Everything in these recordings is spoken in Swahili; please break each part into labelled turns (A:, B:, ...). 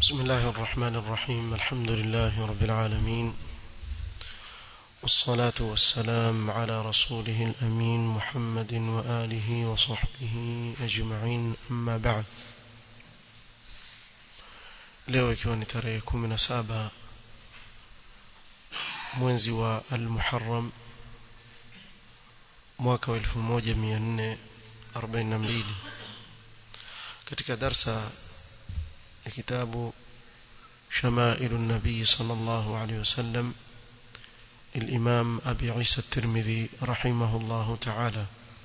A: بسم الله الرحمن الرحيم الحمد لله رب العالمين والصلاة والسلام على رسوله الأمين محمد وآله وصحبه أجمعين أما بعد leo ikiwa ni tarehe kumi na saba mwezi wa almuharam mwaka wa elfu moja mia nne arobaini na mbili katika darsa ya kitabu شمائل النبي صلى الله عليه وسلم الإمام أبي عيسى الترمذي رحمه الله تعالى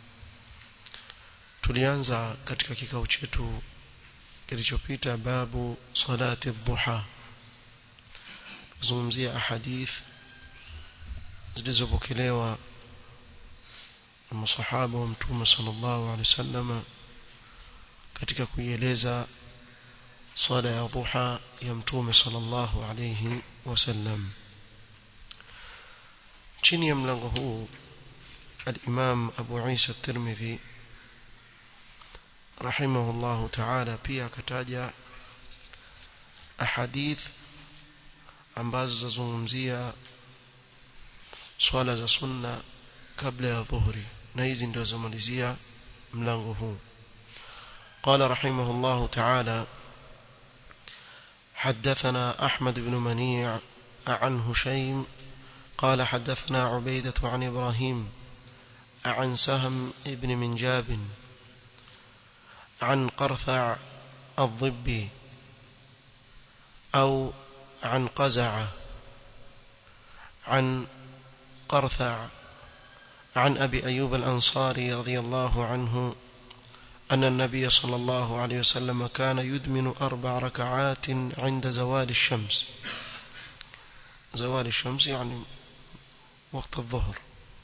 A: tulianza katika kikao chetu kilichopita babu salati dhuha kuzungumzia ahadith zilizopokelewa na masahaba wa mtume sallallahu alaihi wasallam katika kuieleza swala ya dhuha ya mtume sallallahu alayhi wasallam chini ya mlango huu al-Imam Abu Isa at-Tirmidhi rahimahullah ta'ala pia akataja ahadith ambazo zazungumzia swala za sunna kabla ya dhuhri na hizi ndio zamalizia mlango huu قال رحمه الله تعالى حدثنا أحمد بن منيع عن هشيم قال حدثنا عبيدة عن إبراهيم عن سهم ابن منجاب عن قرثع الضبي أو عن قزع عن قرثع عن أبي أيوب الأنصاري رضي الله عنه أن النبي صلى الله عليه وسلم كان يدمن أربع ركعات عند زوال الشمس زوال الشمس يعني وقت الظهر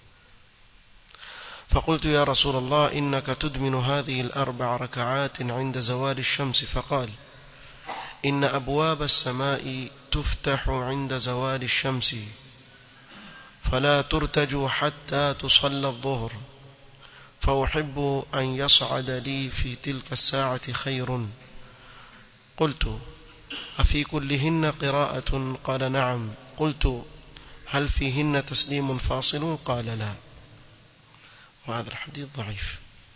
A: فقلت يا رسول الله إنك تدمن هذه الأربع ركعات عند زوال الشمس فقال إن أبواب السماء تفتح عند زوال الشمس فلا ترتج حتى تصلى الظهر فأحب أن يصعد لي في تلك الساعة خير قلت أفي كلهن قراءة قال نعم قلت هل فيهن تسليم فاصل قال لا وهذا الحديث ضعيف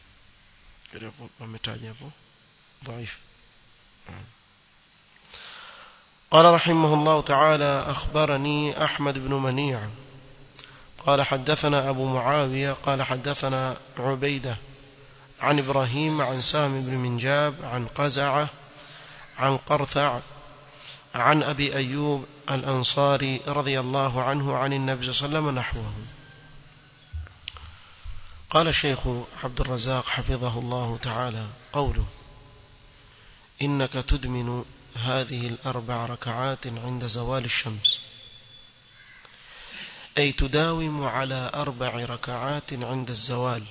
A: ضعيف قال رحمه الله تعالى أخبرني أحمد بن منيع قال حدثنا أبو معاوية قال حدثنا عبيدة عن إبراهيم عن سام بن منجاب عن قزعة عن قرثع عن أبي أيوب الأنصاري رضي الله عنه عن النبي صلى الله عليه وسلم نحوه قال الشيخ عبد الرزاق حفظه الله تعالى قوله إنك تدمن هذه الأربع ركعات عند زوال الشمس أي تداوم على أربع ركعات عند الزوال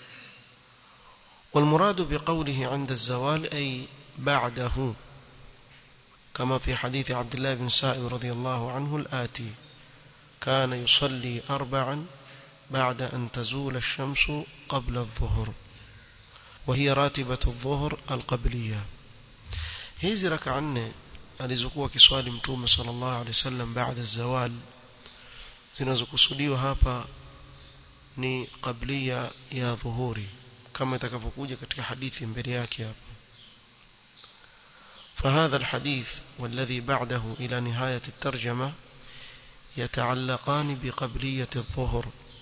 A: والمراد بقوله عند الزوال أي بعده كما في حديث عبد الله بن سائب رضي الله عنه الآتي كان يصلي أربعا بعد أن تزول الشمس قبل الظهر وهي راتبة الظهر القبلية hizi raka nne alizokuwa kiswali mtume sallallahu alaihi wasallam baada zawal zinazokusudiwa hapa ni qablia ya dhuhuri kama itakavyokuja katika hadithi mbele yake hapa فهذا الحديث والذي بعده إلى نهاية الترجمة يتعلقان بقبلية الظهر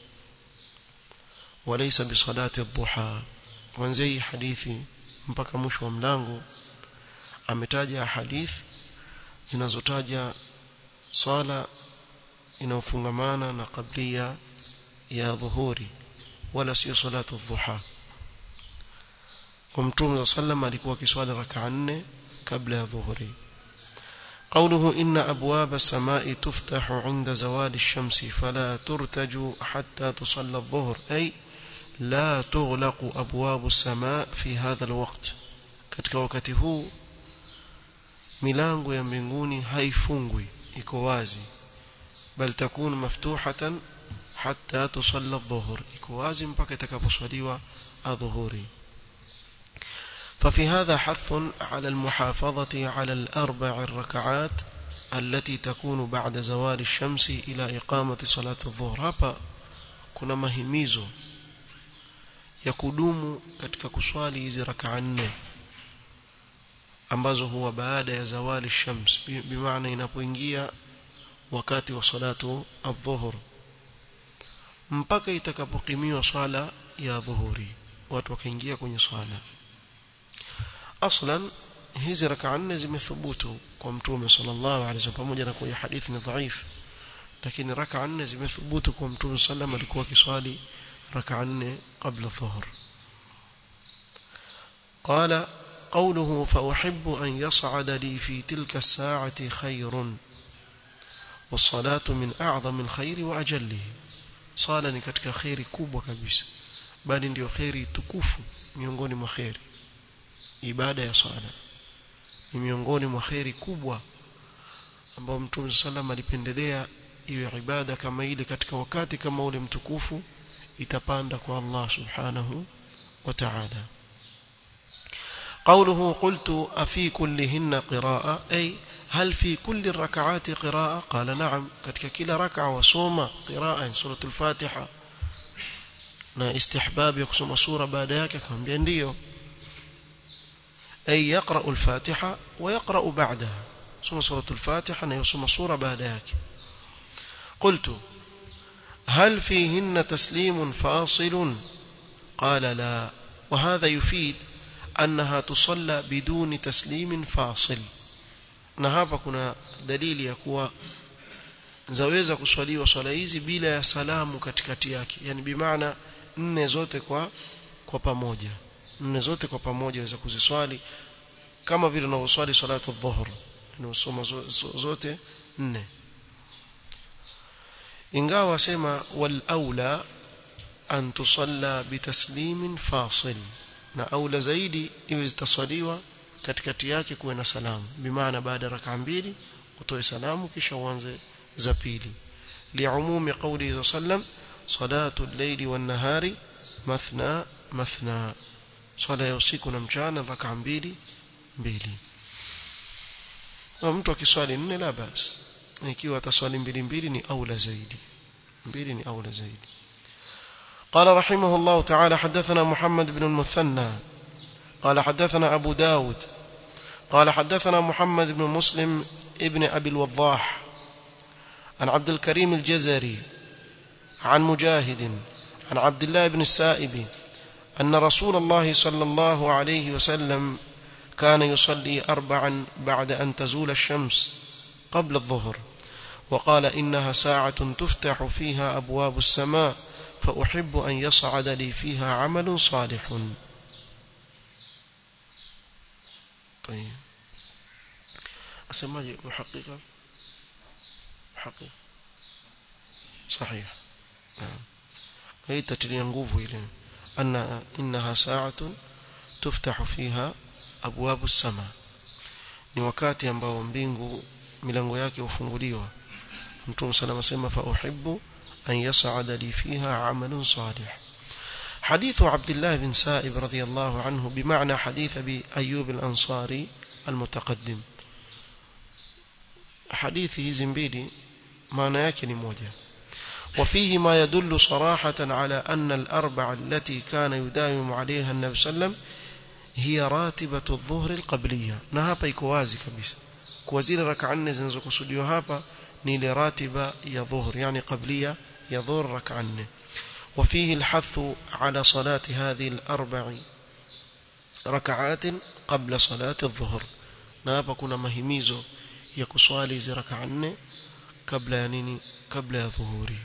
A: وليس بصلاة الضحى وانزي حديثي mpaka mwisho wa mlango ametaja hadith zinazotaja swala inayofungamana na kablia ya dhuhuri wala sio salatu dhuha kwa mtume sallam alikuwa akiswali rak'a nne kabla ya dhuhuri قوله إن أبواب السماء تفتح عند زوال الشمس فلا ترتج حتى تصلى الظهر أي لا تغلق أبواب السماء في هذا الوقت katika wakati huu milango ya mbinguni haifungwi iko wazi bal takun maftuhatan hatta tusalla adh-dhuhr iko wazi mpaka itakaposwaliwa adhuhuri ففي هذا حث على المحافظة على الأربع الركعات التي تكون بعد زوال الشمس إلى إقامة صلاة الظهر hapa kuna mahimizo ya kudumu katika kuswali hizi rakaa nne ambazo huwa baada ya zawali shams bimaana inapoingia wakati wa salatu adhuhur mpaka itakapokimiwa swala ya dhuhuri watu wakaingia kwenye swala aslan hizi rakaa nne zimethubutu kwa mtume sallallahu alaihi wasallam pamoja na kwa hadithi ni dhaifu lakini rakaa nne zimethubutu kwa mtume sallam alikuwa akiswali rakaa nne kabla dhuhur قال قوله فأحب أن يصعد لي في تلك الساعة خير والصلاة من أعظم الخير وأجله صالة ni katika khairi kubwa kabisa bali ndio khairi tukufu miongoni mwa khairi ibada ya sala ni miongoni mwa khairi kubwa ambao Mtume sallam alipendelea iwe ibada kama ile katika wakati kama ule mtukufu itapanda kwa Allah subhanahu wa ta'ala قوله قلت أفي كلهن قراءة أي هل في كل الركعات قراءة قال نعم katika kila raka wasoma قراءة سورة الفاتحة na istihbab ya kusoma sura baada yake akamwambia ndio أي يقرأ الفاتحة ويقرأ بعدها ثم سورة الفاتحة يصوم سورة بعد ياك قلت هل فيهن تسليم فاصل قال لا وهذا يفيد أنها تصلى بدون تسليم فاصل na hapa kuna dalili ya kuwa zaweza kuswaliwa swala hizi bila ya salamu katikati yake yani bimaana nne zote kwa kwa pamoja nne zote kwa pamoja waweza kuziswali kama vile unavyoswali salatu dhuhur unasoma zote nne ingawa wasema wal aula an tusalla bitaslimin fasil na aula zaidi iwe zitaswaliwa katikati yake kuwe na salamu bimaana baada raka mbili utoe salamu kisha uanze za pili liumumi qawli sallam salatu al-layli wan-nahari mathna mathna swala ya usiku na mchana raka mbili mbili na mtu akiswali nne la basi ikiwa ataswali mbili mbili ni aula zaidi mbili ni aula zaidi قال رحمه الله تعالى حدثنا محمد بن المثنى قال حدثنا أبو داود قال حدثنا محمد بن مسلم ابن أبي الوضاح عن عبد الكريم الجزري عن مجاهد عن عبد الله بن السائب أن رسول الله صلى الله عليه وسلم كان يصلي أربعا بعد أن تزول الشمس قبل الظهر وقال إنها ساعة تفتح فيها أبواب السماء فأحب أن يصعد لي فيها عمل صالح طيب أسمى محققة محقق صحيح نعم هي تتلي nguvu ile أن إنها ساعة تفتح فيها أبواب السماء ni wakati ambao mbingu milango yake hufunguliwa mtume salama sema fa uhibbu an yas'ada li fiha 'amalun salih حديث عبد الله بن سائب رضي الله عنه بمعنى حديث أبي أيوب الأنصاري المتقدم حديث hizi mbili maana yake ni moja وفيه ما يدل صراحة على أن الأربع التي كان يداوم عليها النبي صلى الله عليه وسلم هي راتبة الظهر القبلية na hapa iko wazi kabisa kwa zile raka nne zinazokusudiwa hapa ni ile ratiba ya dhuhur yani qablia ya dhuhur raka nne وفيه الحث على صلاة هذه الأربع ركعات قبل صلاة الظهر na hapa kuna mahimizo ya kuswali hizi raka nne kabla ya nini kabla ya dhuhuri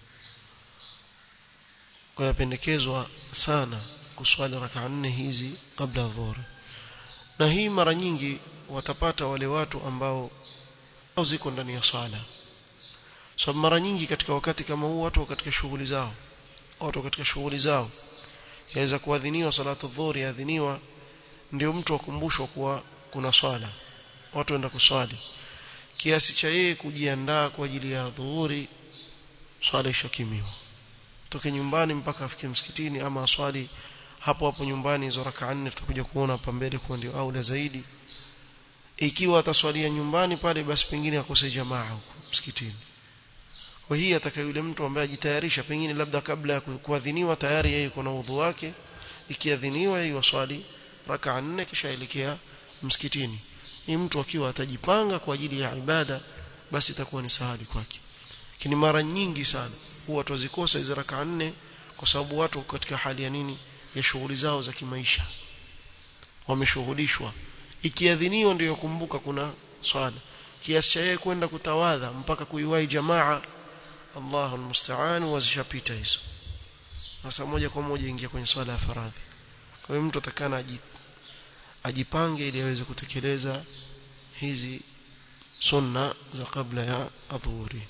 A: kwa yapendekezwa sana kuswali raka nne hizi kabla ya dhuhuri na hii mara nyingi watapata wale watu ambao ziko ndani ya sala so mara nyingi katika wakati kama huu watu katika shughuli zao watu katika shughuli zao yaweza kuadhiniwa salatu dhuhuri yaadhiniwa ndio mtu akumbushwa kuwa kuna swala watu waenda kuswali kiasi cha yeye kujiandaa kwa ajili ya dhuhuri swala ishakimiwa toke nyumbani mpaka afike msikitini ama aswali hapo hapo nyumbani hizo raka nne tutakuja kuona hapa mbele kwa ndio aula zaidi ikiwa ataswalia nyumbani pale basi pengine akose jamaa huko msikitini kwa hii ataka yule mtu ambaye ajitayarisha pengine labda kabla ya kuadhiniwa tayari yeye kuna udhu wake ikiadhiniwa yeye waswali raka nne kisha elekea msikitini ni mtu akiwa atajipanga kwa ajili ya ibada basi itakuwa ni sahali kwake lakini mara nyingi sana huwa tuzikosa hizo raka nne kwa sababu watu katika hali ya nini ya shughuli zao za kimaisha wameshughulishwa ikiadhiniwa ndio kumbuka kuna swala kiasi cha yeye kwenda kutawadha mpaka kuiwahi jamaa Allahu almusta'an wazishapita hizo sasa moja kwa moja ingia kwenye swala ya faradhi kwa hiyo mtu atakana ajipange ili aweze kutekeleza hizi sunna za kabla ya adhuhuri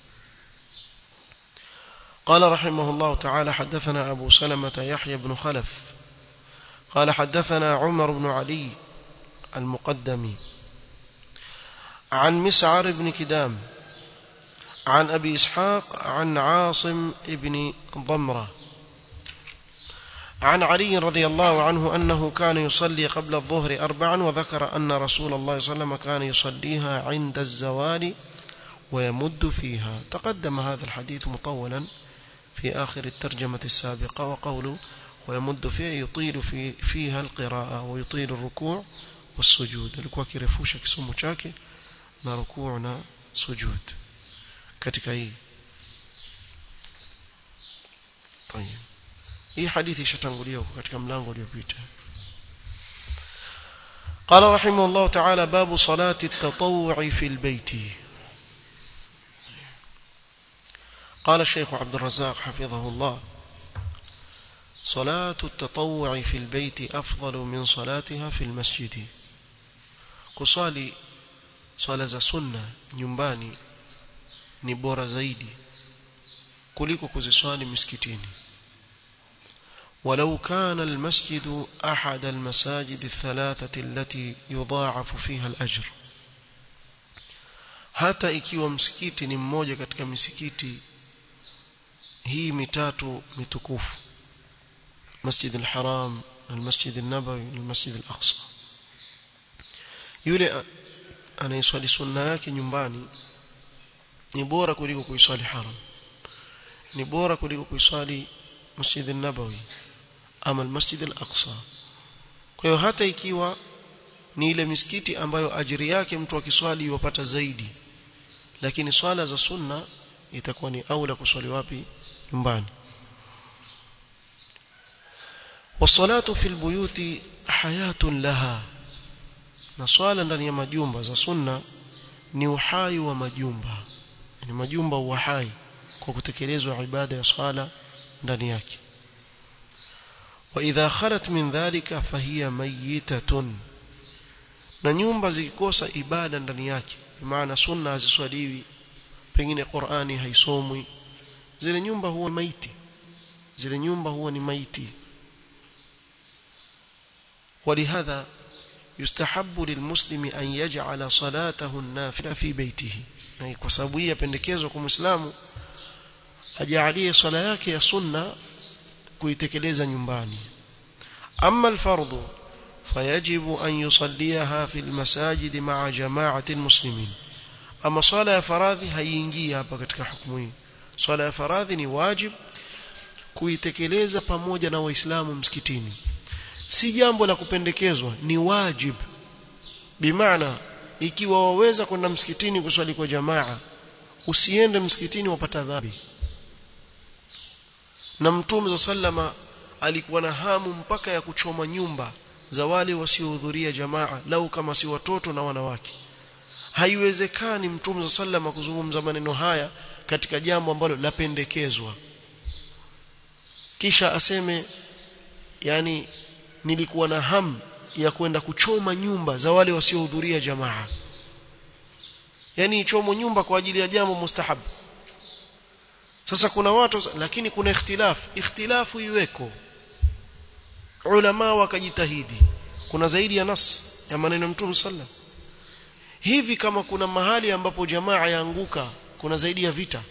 A: قال رحمه الله تعالى حدثنا أبو سلمة يحيى بن خلف قال حدثنا عمر بن علي المقدمي عن مسعر بن كدام عن أبي إسحاق عن عاصم بن ضمرة عن علي رضي الله عنه أنه كان يصلي قبل الظهر أربعا وذكر أن رسول الله صلى الله عليه وسلم كان يصليها عند الزوال ويمد فيها تقدم هذا الحديث مطولا في آخر الترجمة السابقة وقوله ويمد فيها يطيل في فيها القراءة ويطيل الركوع والسجود alikuwa kirefusha kisomo chake na rukuu na sujud katika hii طيب hii hadithi ishatangulia huko katika mlango uliopita قال رحمه الله تعالى باب صلاة التطوع في البيت قال الشيخ عبد الرزاق حفظه الله صلاة التطوع في البيت أفضل من صلاتها في المسجد kusali swala za sunna nyumbani ni bora zaidi kuliko kuziswali misikitini ولو كان المسجد أحد المساجد الثلاثة التي يضاعف فيها الأجر hata ikiwa msikiti ni mmoja katika misikiti hii mitatu mitukufu مسجد الحرام المسجد النبوي المسجد الأقصى yule anayeswali sunna yake nyumbani ni bora kuliko kuiswali haram ni bora kuliko kuiswali masjid an-nabawi ama al-masjid al-aqsa kwa hiyo hata ikiwa ni ile misikiti ambayo ajiri yake mtu akiswali yupata zaidi lakini swala za sunna itakuwa ni aula kuswali wapi nyumbani والصلاة في البيوت حياة لها na swala ndani ya majumba za sunna ni uhai wa majumba ni majumba uhai kwa kutekelezwa ibada ya swala ndani yake wa idha khalat min dhalika fahiya mayitatun na nyumba zikikosa ibada ndani yake maana sunna haziswaliwi pengine Qur'ani haisomwi zile nyumba huwa maiti zile nyumba huwa ni maiti ولهذا يستحب للمسلم أن يجعل صلاته النافلة في بيته يعني kwa sababu hii yapendekezwa kwa Muislamu ajalie swala yake ya sunna kuitekeleza nyumbani amma alfardhu fayajibu an yusalliha fi almasajid ma'a jama'ati almuslimin ama swala ya faradhi haiingii hapa katika hukumu hii swala ya faradhi ni wajib kuitekeleza pamoja na waislamu msikitini si jambo la kupendekezwa ni wajib bimaana ikiwa waweza kwenda msikitini kuswali kwa jamaa usiende msikitini wapata dhambi na mtume sallama alikuwa na hamu mpaka ya kuchoma nyumba za wale wasiohudhuria jamaa lau kama si watoto na wanawake haiwezekani mtume sallama kuzungumza maneno haya katika jambo ambalo lapendekezwa kisha aseme yani nilikuwa na hamu ya kwenda kuchoma nyumba za wale wasiohudhuria jamaa yani ichomo nyumba kwa ajili ya jambo mustahab sasa kuna watu lakini kuna ikhtilaf ikhtilafu iweko ulama wakajitahidi kuna zaidi ya nas ya maneno mtume sallam hivi kama kuna mahali ambapo jamaa yaanguka kuna zaidi ya vita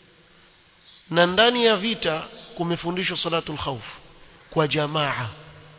A: na ndani ya vita kumefundishwa salatul khawf kwa jamaa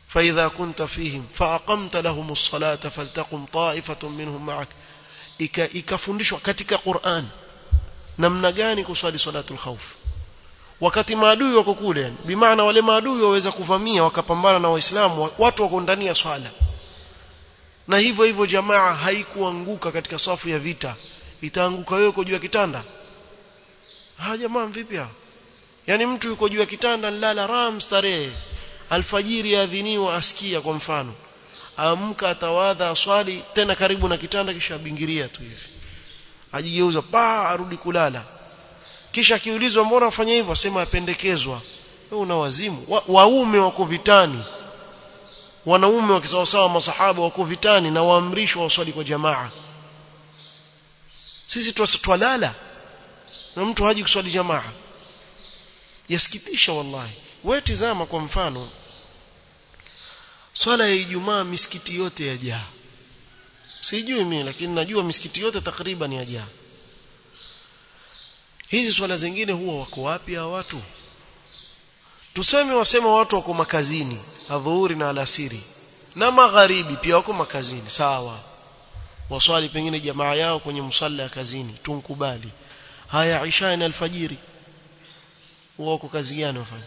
A: فإذا كنت فيهم فأقمت لهم الصلاة فلتقم طائفة منهم معك ikafundishwa katika Qur'an namna gani kuswali salatul khawf wakati maadui wako kule yani bimaana wale maadui waweza kuvamia wakapambana na waislamu watu wako ndani ya swala na hivyo hivyo jamaa haikuanguka katika safu ya vita itaanguka wewe uko juu ya kitanda ha jamaa vipi hao yani mtu yuko juu ya kitanda nilala ram starehe alfajiri adhiniwa asikia kwa mfano amka atawadha aswali tena karibu na kitanda kisha abingiria tu hivi ajigeuza pa arudi kulala kisha akiulizwa mbona afanya hivyo asema apendekezwa wewe una wazimu Wa, waume wako vitani wanaume wakisawasawa masahaba wako vitani na waamrishwa waswali kwa jamaa sisi twalala na mtu haji kuswali jamaa yasikitisha wallahi wewe tizama kwa mfano swala ya Ijumaa misikiti yote yajaa sijui mimi lakini najua misikiti yote takriban yajaa hizi swala zingine huwa wako wapi hao watu tuseme wasema watu wako makazini adhuhuri na alasiri na magharibi pia wako makazini sawa waswali pengine jamaa yao kwenye msalla ya kazini tunkubali haya isha na alfajiri wako kazi gani wafanya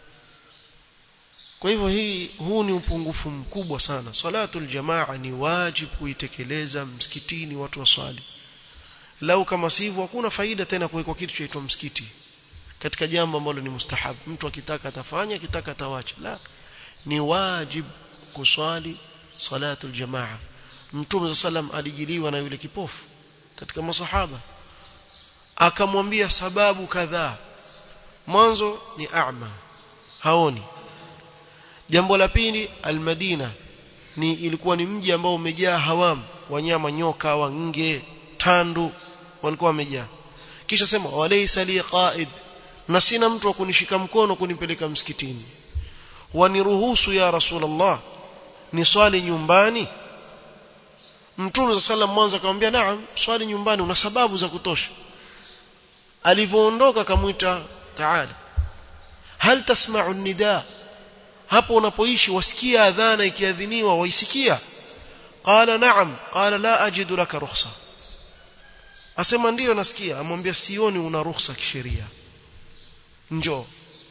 A: kwa hivyo hii huu ni upungufu mkubwa sana salatul jamaa ni wajibu kuitekeleza msikitini watu waswali lau kama sivyo hakuna faida tena kuwekwa kitu chaitwa msikiti katika jambo ambalo ni mustahab mtu akitaka atafanya akitaka atawacha la ni wajib kuswali salatul jamaa mtume sallam alijiliwa na yule kipofu katika masahaba akamwambia sababu kadhaa mwanzo ni a'ma haoni jambo la pili almadina ni ilikuwa ni mji ambao umejaa hawam wanyama nyoka wange tandu walikuwa wamejaa kisha sema walaysa li qaid na sina mtu wa kunishika mkono kunipeleka msikitini waniruhusu ya rasulullah ni swali nyumbani mtume sallam mwanzo akamwambia naam swali nyumbani una sababu za kutosha alivyoondoka akamwita taala hal tasma'u nidaa hapo unapoishi wasikia adhana ikiadhiniwa waisikia qala na'am qala la ajidu laka rukhsa asema ndiyo nasikia amwambia sioni una ruhusa kisheria njoo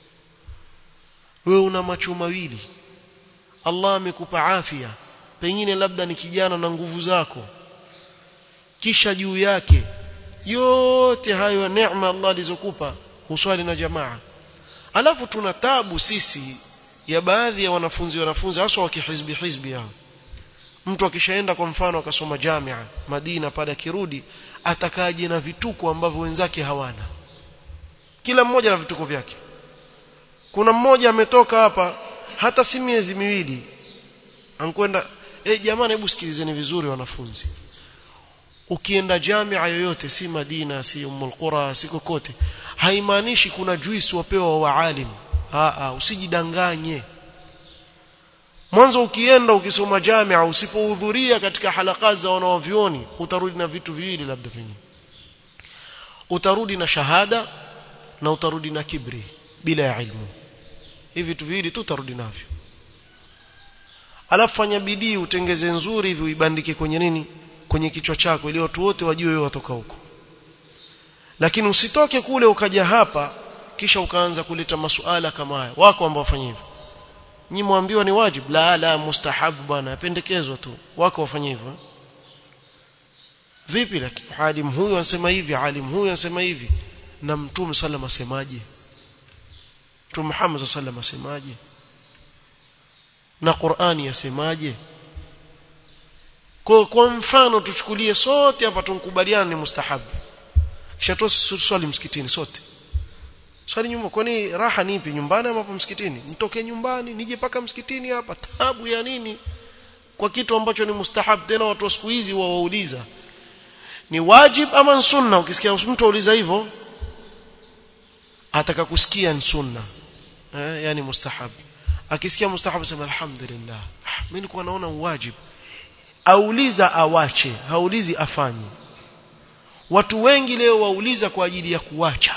A: wewe una macho mawili Allah amekupa afya pengine labda ni kijana na nguvu zako kisha juu yake yote hayo neema Allah alizokupa huswali na jamaa alafu tuna tabu sisi ya baadhi ya wanafunzi wanafunzi hasa wa kihizbi hizbi hao mtu akishaenda kwa mfano akasoma jamia Madina pale akirudi atakaje na vituko ambavyo wenzake hawana kila mmoja na vituko vyake kuna mmoja ametoka hapa hata si miezi miwili ankwenda eh jamani hebu sikilizeni vizuri wanafunzi ukienda jamia yoyote si Madina si Ummul Qura si kokote haimaanishi kuna juisi wapewa waalim a usijidanganye mwanzo ukienda ukisoma jamia usipohudhuria katika halaka za wanaovioni utarudi na vitu viwili labda vingine utarudi na shahada na utarudi na kibri bila ya ilmu hivi vitu viwili tu utarudi navyo alafu fanya bidii utengeze nzuri hivi uibandike kwenye nini kwenye kichwa chako ili watu wote wajue wewe watoka huko lakini usitoke kule ukaja hapa kisha ukaanza kuleta masuala kama haya wako ambao wafanya hivyo nyi mwambiwa ni wajib la la mustahabu bwana yapendekezwa tu wako wafanya hivyo vipi lakini alim huyu anasema hivi alim huyu anasema hivi na mtume sallam asemaje mtume Muhammad sallam asemaje na Qur'ani yasemaje kwa kwa mfano tuchukulie sote hapa tunkubaliane ni mustahabu kisha tuswali msikitini sote swali nyumba kwani raha nipi nyumbani ama msikitini nitoke nyumbani nije paka msikitini hapa taabu ya nini kwa kitu ambacho ni mustahab tena watu wa siku hizi wawauliza ni wajib ama sunna ukisikia mtu auliza hivyo ataka kusikia ni sunna eh, yani mustahab akisikia mustahab sema alhamdulillah mimi nilikuwa naona wajib auliza awache haulizi afanye watu wengi leo wauliza kwa ajili ya kuacha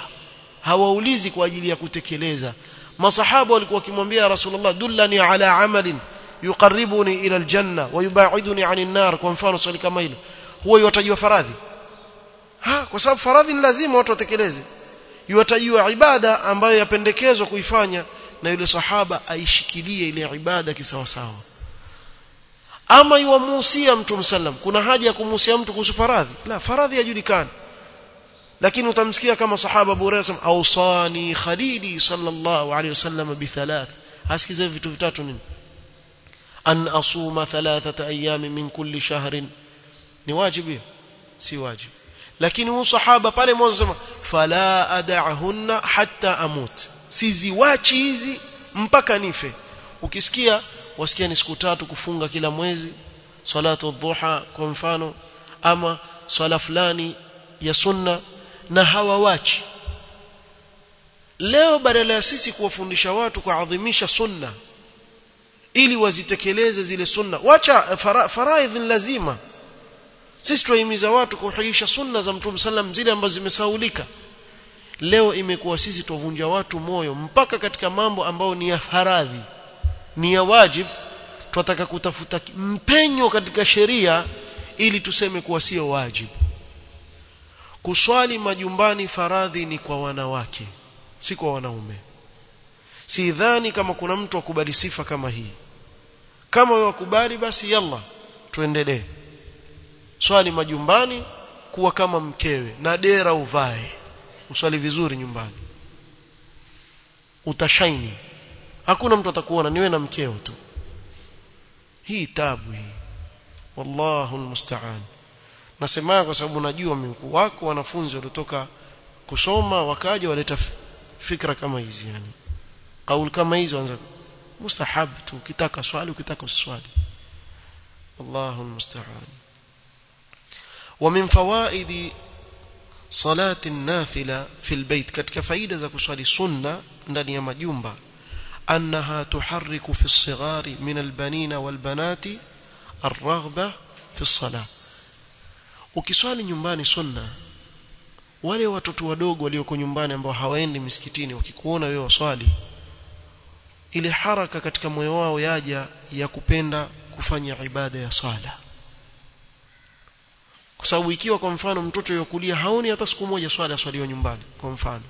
A: hawaulizi kwa ajili ya kutekeleza masahaba walikuwa wakimwambia rasulullah dullani ala amalin yuqarribuni ila aljanna wa yubaiduni anin nar kwa mfano swali kama hilo huwa yatajiwa faradhi ha kwa sababu faradhi ni lazima watu watekeleze yatajiwa ibada ambayo yapendekezwa kuifanya na yule sahaba aishikilie ile ibada kisawasawa ama iwamuhusia mtu sallam kuna haja ya kumuhusia mtu kuhusu faradhi la faradhi yajulikana lakini utamsikia kama sahaba Abu Hurairah awsani khalili sallallahu alayhi wasallam bi thalath hasikize vitu vitatu nini an asuma thalathata ayami min kulli shahrin ni wajibu si wajibu lakini huyu sahaba pale mwanzo sema fala ad'ahunna hatta amut siziwachi hizi mpaka nife ukisikia wasikia ni siku tatu kufunga kila mwezi salatu dhuha kwa mfano ama swala fulani ya sunna na hawawachi leo badala ya sisi kuwafundisha watu kuadhimisha sunna ili wazitekeleze zile sunna wacha fara, faraidh lazima sisi tuwahimiza watu kuhuisha sunna za mtume sallam zile ambazo zimesaulika leo imekuwa sisi tuvunja watu moyo mpaka katika mambo ambayo ni ya faradhi ni ya wajib tunataka kutafuta mpenyo katika sheria ili tuseme kuwa sio wajib kuswali majumbani faradhi ni kwa wanawake si kwa wanaume sidhani kama kuna mtu akubali sifa kama hii kama wewe wakubali basi yalla tuendelee swali majumbani kuwa kama mkewe na dera uvae uswali vizuri nyumbani utashaini hakuna mtu atakuona niwe na mkeo tu hii tabu hii wallahu almusta'an nasema kwa sababu najua mkuu wako wanafunzi waliotoka kusoma wakaja waleta fikra kama hizi yani kauli kama hizo anza mustahab tu ukitaka swali ukitaka uswali wallahu almusta'an ومن فوائد صلاة النافلة في البيت katika faida za kuswali sunna ndani ya majumba أنها تحرك في الصغار من البنين والبنات الرغبة في الصلاة ukiswali nyumbani sunna wale watoto wadogo walioko nyumbani ambao hawaendi misikitini wakikuona wewe waswali ile haraka katika moyo wao yaja ya kupenda kufanya ibada ya swala kwa sababu ikiwa kwa mfano mtoto yokulia haoni hata siku moja swala swaliwa nyumbani kwa mfano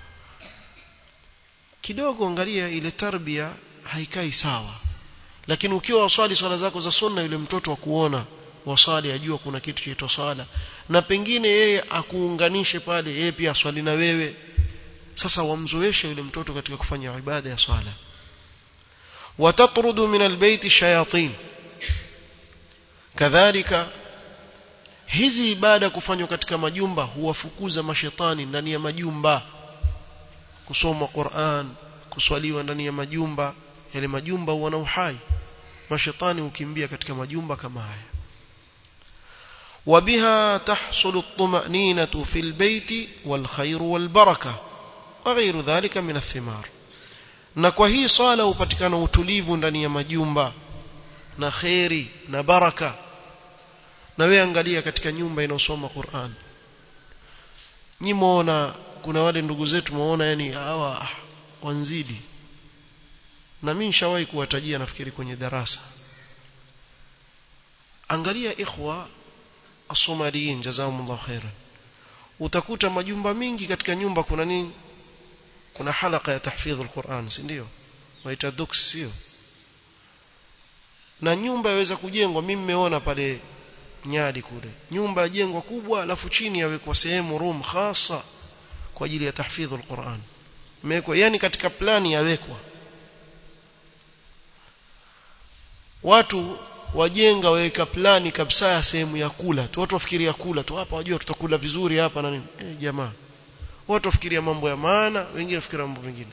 A: kidogo angalia ile tarbia haikai sawa lakini ukiwa waswali swala zako za sunna yule mtoto wa kuona waswali ajua kuna kitu chaitwa swala na pengine yeye akuunganishe pale yeye pia aswali na wewe sasa wamzoeshe yule mtoto katika kufanya ibada ya swala watatrudu min albayt shayatin kadhalika hizi ibada kufanywa katika majumba huwafukuza mashetani ndani ya majumba kusoma Qur'an kuswaliwa ndani ya majumba yale majumba huwa na uhai mashetani hukimbia katika majumba kama haya وبها تحصل الطمأنينة في البيت والخير والبركة وغير ذلك من الثمار na kwa hii swala hupatikana utulivu ndani ya majumba na khairi na baraka na wewe angalia katika nyumba inayosoma Qur'an nyimoona kuna wale ndugu zetu muona yani hawa wanzidi na mimi nishawahi kuwatajia nafikiri kwenye darasa angalia ikhwa asomaliin jazakumullahu khairan utakuta majumba mingi katika nyumba kuna nini kuna halaka ya tahfidh alquran si ndio waita dux sio na nyumba yaweza kujengwa mimi nimeona pale nyadi kule nyumba yajengwa kubwa alafu chini yawekwa sehemu room khasa kwa ajili ya tahfidh alquran imewekwa yani katika plani yawekwa watu wajenga waweka plani kabisa ya sehemu ya kula tu watu wafikiria kula tu hapa wajua tutakula vizuri hapa na nini eh, jamaa watu wafikiria mambo ya maana wengine wafikiria mambo mengine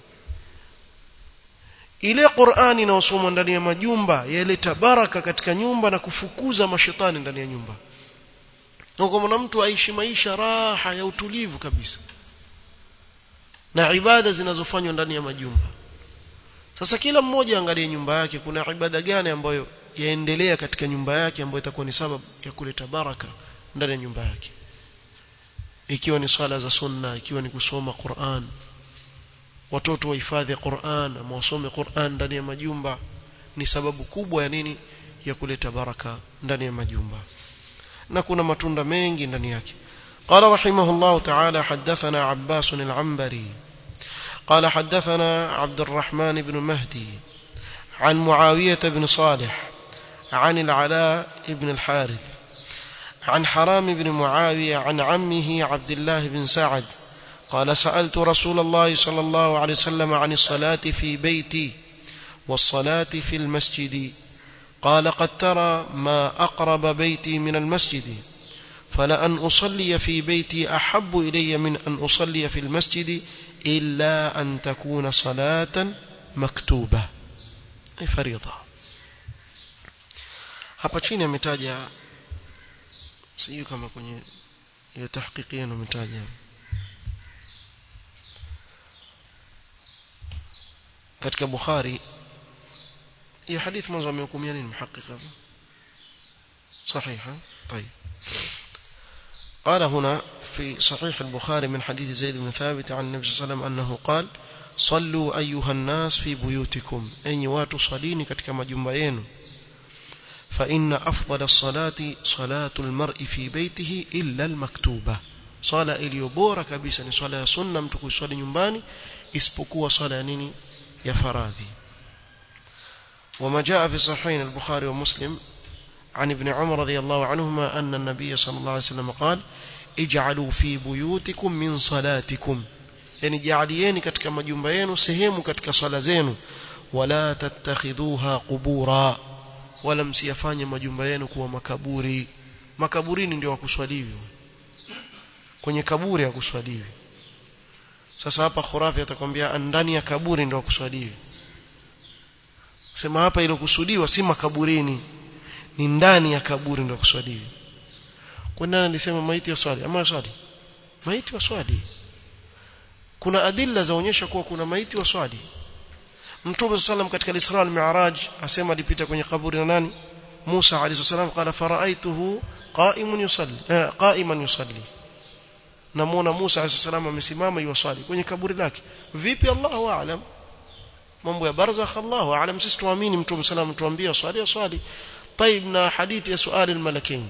A: ile Qur'ani inayosomwa ndani ya majumba yaleta baraka katika nyumba na kufukuza mashetani ndani ya nyumba na kwa mtu aishi maisha raha ya utulivu kabisa na ibada zinazofanywa ndani ya majumba sasa kila mmoja angalie nyumba yake kuna ibada gani ambayo yaendelea katika nyumba yake ambayo itakuwa ni sababu ya kuleta baraka ndani ya nyumba yake ikiwa ni swala za sunna ikiwa ni kusoma Qur'an watoto wahifadhi Qur'an ama wasome Qur'an ndani ya majumba ni sababu kubwa ya nini ya kuleta baraka ndani ya majumba na kuna matunda mengi ndani yake قال رحمه الله تعالى حدثنا عباس العنبري قال حدثنا عبد الرحمن بن مهدي عن معاوية بن صالح عن العلاء بن الحارث عن حرام بن معاوية عن عمه عبد الله بن سعد قال سألت رسول الله صلى الله عليه وسلم عن الصلاة في بيتي والصلاة في المسجد قال قد ترى ما أقرب بيتي من المسجد فلأن أصلي في بيتي أحب إلي من أن أصلي في المسجد إلا أن تكون صلاة مكتوبة أي فريضة hapa chini ametaja sijui kama kwenye ile tahqiqia ametaja katika Bukhari hii hadithi mwanzo amehukumia nini muhaqiq hapa صحيح طيب قال هنا في صحيح البخاري من حديث زيد بن ثابت عن النبي صلى الله عليه وسلم أنه قال صلوا أيها الناس في بيوتكم أي watu salini katika majumba yenu فإن أفضل الصلاة صلاة المرء في بيته إلا المكتوبة صلاة iliyobora kabisa ni swala ya sunna mtu kuiswali nyumbani isipokuwa swala ya nini ya faradhi وما جاء في صحيحين البخاري ومسلم عن ابن عمر رضي الله عنهما أن النبي صلى الله عليه وسلم قال اجعلوا في بيوتكم من صلاتكم yani jaalieni katika majumba yenu sehemu katika swala zenu wala tattakhidhuha qubura wala msiyafanye majumba yenu kuwa makaburi makaburini ndio wakuswaliwi kwenye kaburi hakuswaliwi sasa hapa khurafi atakwambia ndani ya kaburi ndio wakuswaliwi sema hapa ile kusudiwa si makaburini ni ndani ya kaburi ndio kuswaliwi kwa nani alisema maiti ya swali ama swali maiti wa swali kuna adilla zaonyesha kuwa kuna maiti wa swali Mtume sallam katika al-Isra al-Mi'raj asema alipita kwenye kaburi na nani Musa alayhi salam qala faraaituhu qa'imun yusalli eh, qa'iman yusalli namuona Musa alayhi salam amesimama yuwaswali kwenye kaburi lake vipi Allahu a'lam mambo ya barzakh Allahu a'lam sisi tuamini Mtume sallam tuambia swali swali طيب na hadithi ya swali al-malakain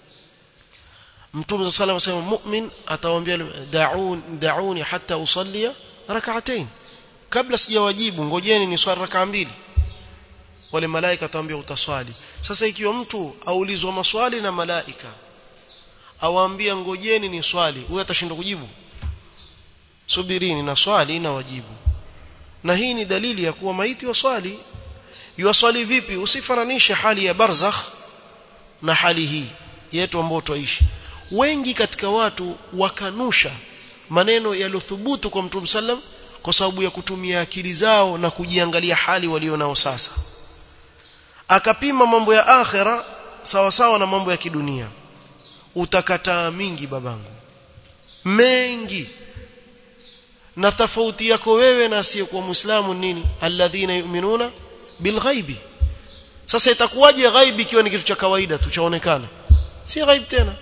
A: Mtume sallam asema mu'min atawaambia da'un da'uni hatta usalli rak'atayn kabla sijawajibu ngojeni ni swali rakaa mbili wale malaika atawaambia utaswali sasa ikiwa mtu aulizwa maswali na malaika awaambia ngojeni ni swali huyo atashindwa kujibu subirini na swali na wajibu na hii ni dalili ya kuwa maiti wa swali yuwaswali vipi usifananishe hali ya barzakh na hali hii yetu ambayo tuishi wengi katika watu wakanusha maneno yaliyothubutu kwa Mtume sallam kwa sababu ya kutumia akili zao na kujiangalia hali walionao sasa akapima mambo ya akhera sawa sawa na mambo ya kidunia utakataa mingi babangu mengi na tofauti yako wewe na asiyekuwa muislamu nini alladhina yu'minuna bilghaibi sasa itakuwaje ghaibi ikiwa ni kitu cha kawaida tu chaonekana si ghaib tena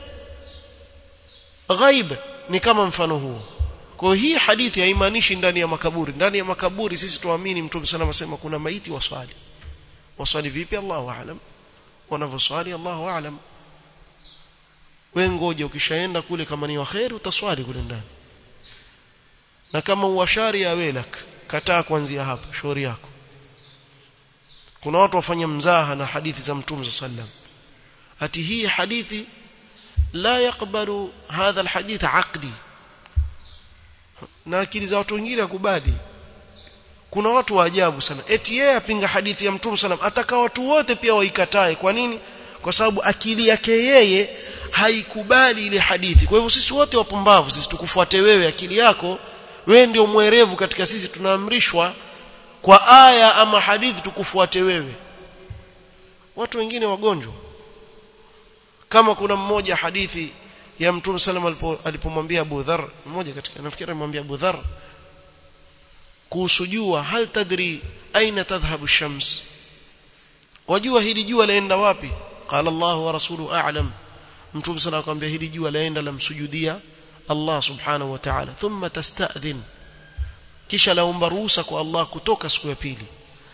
A: ghaib ni kama mfano huo kwa hii hadithi haimaanishi ndani ya makaburi ndani ya makaburi sisi tuamini mtume sana asema kuna maiti waswali waswali vipi Allahu aalam wanavyoswali Allahu aalam wewe ngoja ukishaenda kule kama ni waheri utaswali kule ndani na kama uwashari ya welak kataa kuanzia hapa shauri yako kuna watu wafanya mzaha na hadithi za mtume sallam ati hii hadithi la yakbalu hadha alhadith aqli na akili za watu wengine akubali kuna watu wa ajabu sana eti yeye apinga hadithi ya mtume sallam ataka watu wote pia waikatae kwa nini kwa sababu akili yake yeye haikubali ile hadithi kwa hivyo sisi wote wapumbavu sisi tukufuate wewe akili yako wewe ndio mwerevu katika sisi tunaamrishwa kwa aya ama hadithi tukufuate wewe watu wengine wagonjwa kama kuna mmoja hadithi ya mtume sallam alipomwambia Abu Dharr mmoja katika nafikiri alimwambia Abu Dharr kuhusu jua hal tadri aina tadhhabu shams wajua hili jua laenda wapi qala Allah wa rasuluhu a'lam mtume sallam akamwambia hili jua laenda lamsujudia Allah subhanahu wa ta'ala thumma tasta'dhin kisha laomba ruhusa kwa Allah kutoka siku ya pili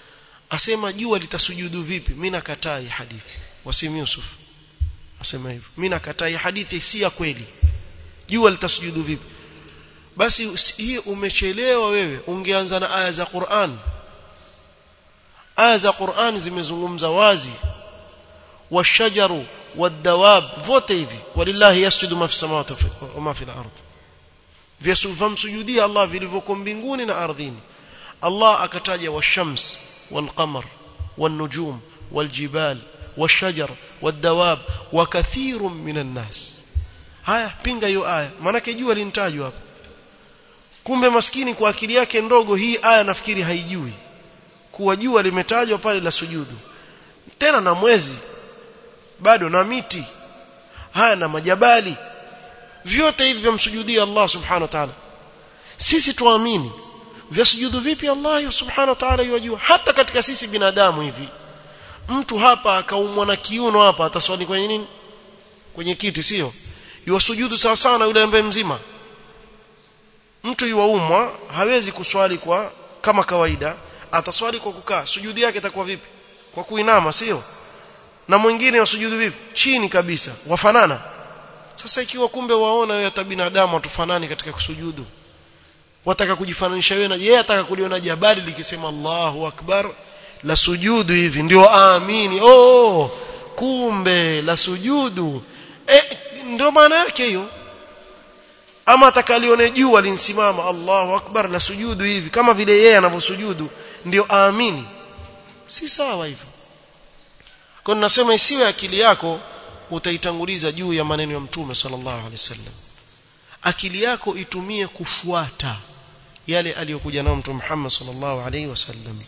A: asema jua litasujudu vipi mimi nakataa hii hadithi wasim Yusuf asema hivyo mimi nakataa hii hadithi si ya kweli jua litasujudu vipi basi hii umechelewa wewe ungeanza na aya za Qur'an aya za Qur'an zimezungumza wazi washajaru wadawab vote hivi walillahi yasjudu ma fi samawati wa ma fi al-ard vyasufamsujudia Allah vilivyoko mbinguni na ardhini Allah akataja washams walqamar والنجوم والجبال والشجر والدواب وكثير من الناس haya pinga hiyo aya maana jua linitajwa hapa kumbe maskini kwa akili yake ndogo hii aya nafikiri haijui kuwa jua limetajwa pale la sujudu tena na mwezi bado na miti haya na majabali vyote hivi vyamsujudia Allah subhanahu wa ta'ala sisi tuamini vyasujudu vipi Allah subhanahu wa ta'ala yajua hata katika sisi binadamu hivi mtu hapa akaumwa na kiuno hapa ataswali kwenye nini kwenye kiti sio yuwasujudu sawa sawa na yule ambaye mzima mtu yuwaumwa hawezi kuswali kwa kama kawaida ataswali kwa kukaa sujudi yake itakuwa vipi kwa kuinama sio na mwingine wasujudu vipi chini kabisa wafanana sasa ikiwa kumbe waona wewe hata binadamu hatufanani katika kusujudu wataka kujifananisha wewe na yeye ataka kuliona jabali likisema Allahu akbar la sujudu hivi ndio aamini oh kumbe la sujudu eh ndio maana yake hiyo ama atakalione jua linsimama Allahu akbar la sujudu hivi kama vile yeye anavyosujudu ndio aamini si sawa hivyo kwa nasema isiwe akili yako utaitanguliza juu ya maneno ya mtume sallallahu alaihi wasallam akili yako itumie kufuata yale aliyokuja nao mtume Muhammad sallallahu alaihi wasallam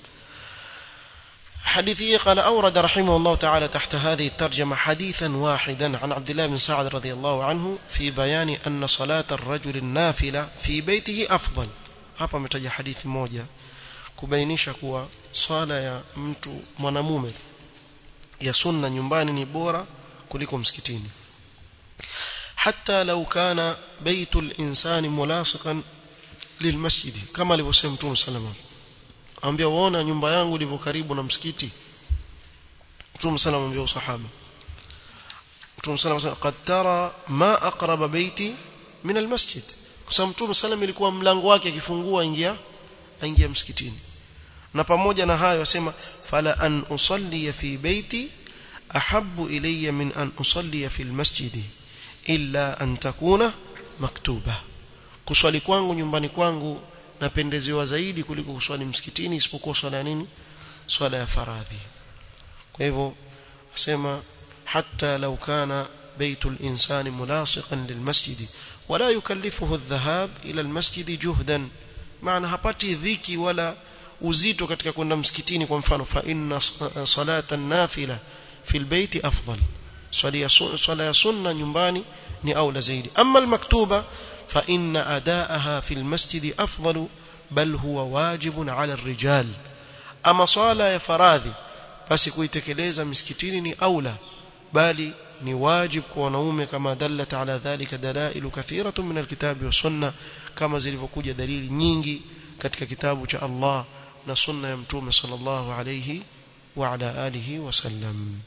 A: حديثه قال أورد رحمه الله تعالى تحت هذه الترجمة حديثا واحدا عن عبد الله بن سعد رضي الله عنه في بيان أن صلاة الرجل النافلة في بيته أفضل hapa ametaja hadithi moja kubainisha kuwa swala ya mtu mwanamume ya sunna nyumbani ni bora kuliko msikitini حتى لو كان بيت الإنسان ملاصقا للمسجد كما alivyosema Mtume sallallahu ambia waona nyumba yangu ilivyo karibu na msikiti Mtume sallallahu ambia usahaba Mtume sallallahu qad tara ma aqraba baiti min almasjid kwa sababu Mtume sallallahu ilikuwa mlango wake akifungua ingia aingia msikitini na pamoja na hayo asema fala an usalli fi baiti ahabbu ilayya min an usalli fi almasjid illa an takuna maktuba kuswali kwangu nyumbani kwangu napendezewa zaidi kuliko kuswali msikitini isipokuwa swala ya nini swala ya faradhi kwa hivyo asema hatta law kana بيت الإنسان ملاصقا للمسجد ولا يكلفه الذهاب إلى المسجد جهدا معنى hapati dhiki wala uzito katika kwenda msikitini kwa mfano fa inna salata nafila fil baiti afdal swala ya sunna nyumbani ni aula zaidi amma almaktuba fa inna adaaha fil masjid afdal bal huwa wajibun ala الرجال ama swala ya faradhi basi kuitekeleza misikitini ni aula bali ni wajib kwa wanaume kama dallat ala dhalika dalailu kathiratun min alkitabi wa sunna kama zilivyokuja dalili nyingi katika kitabu cha Allah na sunna ya mtume sallallahu alayhi wa ala alihi wasallam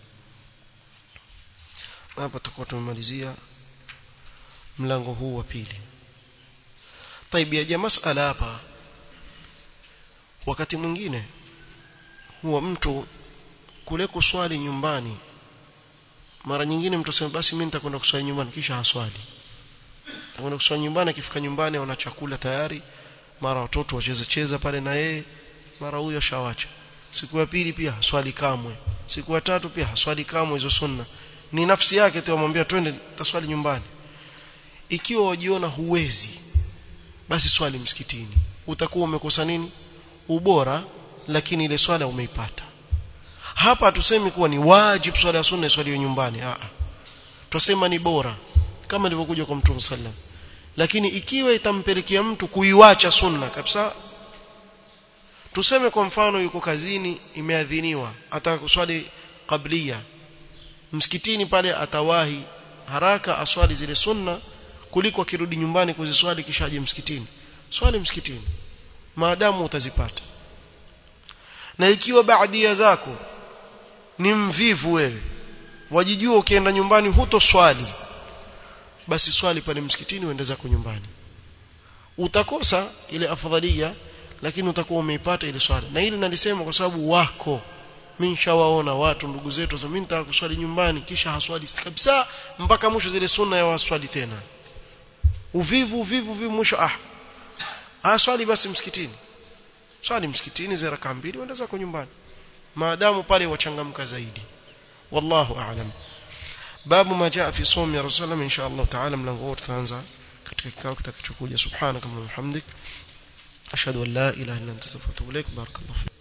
A: hapa tutakuwa tumemalizia mlango huu wa pili طيب ya masala hapa wakati mwingine huwa mtu kule kuswali nyumbani mara nyingine mtu asema basi mimi nitakwenda kuswali nyumbani kisha haswali anakwenda kuswali nyumbani akifika nyumbani ana chakula tayari mara watoto wacheza cheza pale na yeye mara huyo shawacha siku ya pili pia haswali kamwe siku ya tatu pia haswali kamwe hizo sunna ni nafsi yake tu amwambia twende taswali nyumbani ikiwa wajiona huwezi basi swali msikitini utakuwa umekosa nini ubora lakini ile swala umeipata hapa hatusemi kuwa ni wajib swala ya sunna swali nyumbani a a tusema ni bora kama ilivyokuja kwa mtume sallam lakini ikiwa itampelekea mtu kuiwacha sunna kabisa tuseme kwa mfano yuko kazini imeadhiniwa ataka kuswali qablia msikitini pale atawahi haraka aswali zile sunna kuliko akirudi nyumbani kuziswali kisha aje msikitini swali msikitini maadamu utazipata na ikiwa baadia zako ni mvivu wewe wajijua ukienda nyumbani hutoswali basi swali pale msikitini uende zako nyumbani utakosa ile afadhalia lakini utakuwa umeipata ile swala na hili nalisema kwa sababu wako mimi nishawaona watu ndugu zetu sasa mimi nitaka kuswali nyumbani kisha haswali kabisa mpaka mwisho zile sunna ya waswali tena uvivu uvivu uvivu mwisho ah ah swali basi msikitini swali msikitini za raka mbili uende zako nyumbani maadamu pale wachangamka zaidi wallahu a'lam babu ma jaa fi sawmi ya rasulullah insha Allah taala mlango wote tutaanza katika kikao kitakachokuja subhanaka wa bihamdik ashhadu an la ilaha illa anta astaghfiruka wa atubu ilaik barakallahu